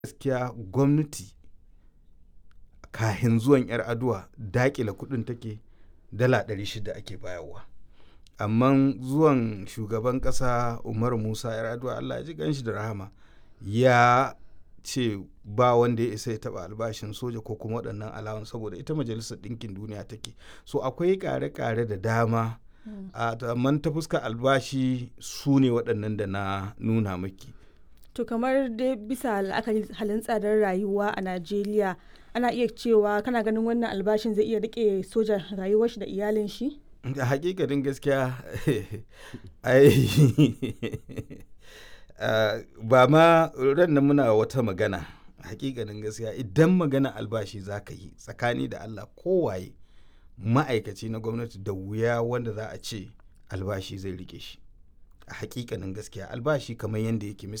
gaskiya gwamnati kahin zuwan 'yar aduwa dakila kudin take dala 600 ake bayarwa amma zuwan shugaban kasa umaru musa 'yar aduwa allah ya ji ganshi da rahama ya ce ba wanda ya isa ya taba albashin soja ko kuma waɗannan alawan saboda ita majalisar ɗinkin duniya take so akwai ƙare-ƙare da dama amma ta fuska albashi su ne waɗannan da na nuna maki to kamar dai bisa la'akari halin tsadar rayuwa a najeriya ana iya cewa kana ganin wannan albashin zai iya rike sojan rayuwar shi da iyalin shi a hakikanin gaskiya ai ba ma ran nan muna wata magana hakikanin gaskiya idan magana albashi za ka yi tsakani da allah kowaye ma'aikaci na gwamnati da wuya wanda za a ce albashi zai rike shi a hakikanin gaskiya albashi kamar yadda yake